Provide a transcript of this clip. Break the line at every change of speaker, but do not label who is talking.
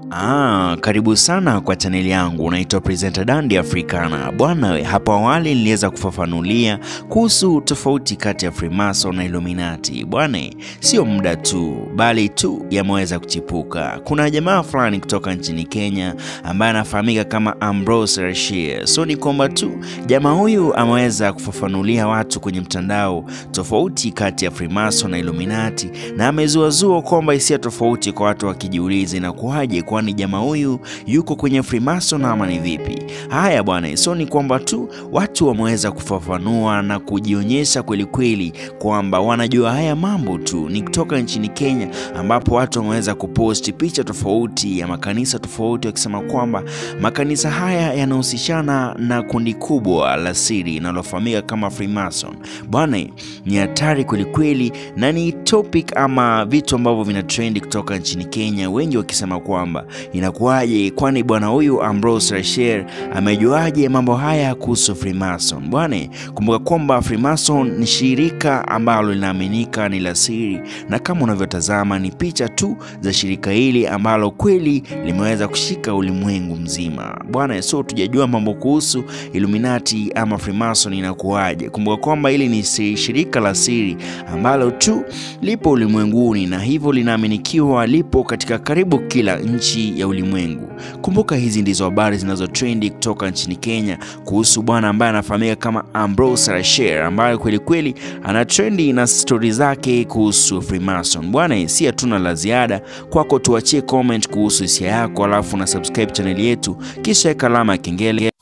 Ah, karibu sana kwa chaneli yangu. Naitwa Presenter Dandy Africana. Bwana we, hapo awali niliweza kufafanulia kuhusu tofauti kati ya Freemason na Illuminati. Bwana, sio muda tu, bali tu yameweza kuchipuka. Kuna jamaa fulani kutoka nchini Kenya ambaye anafahamika kama Ambrose Rashid. So ni kwamba tu jamaa huyu ameweza kufafanulia watu kwenye mtandao tofauti kati ya Freemason na Illuminati na amezuazua kwamba hisia tofauti kwa watu wakijiuliza inakuwaje kwani jamaa huyu yuko kwenye Freemason ama ni vipi? Haya bwana, so ni kwamba tu watu wameweza kufafanua na kujionyesha kweli kweli kwamba wanajua haya mambo tu. Ni kutoka nchini Kenya ambapo watu wameweza kuposti picha tofauti ya makanisa tofauti wakisema kwamba makanisa haya yanahusishana na kundi kubwa la siri linalofahamika kama Freemason. Bwana, ni hatari kweli kweli na ni topic ama vitu ambavyo vina trendi kutoka nchini Kenya, wengi wakisema kwamba inakuwaje, kwani bwana huyu Ambrose Rashid amejuaje mambo haya kuhusu Freemason? Bwana, kumbuka kwamba Freemason ni shirika ambalo linaaminika ni la siri, na kama unavyotazama ni picha tu za shirika hili ambalo kweli limeweza kushika ulimwengu mzima bwana. So tujajua mambo kuhusu Illuminati ama Freemason inakuwaje. Kumbuka kwamba hili ni si- shirika la siri ambalo tu lipo ulimwenguni na hivyo linaaminikiwa lipo katika karibu kila nchi ya ulimwengu. Kumbuka hizi ndizo habari zinazotrendi kutoka nchini Kenya kuhusu bwana ambaye anafahamika kama Ambrose Rashid ambaye kweli kweli ana trendi na stori zake kuhusu Freemason. Bwana, si hatuna la ziada kwako, tuachie comment kuhusu hisia yako, alafu na subscribe chaneli yetu, kisha weka alama ya kengele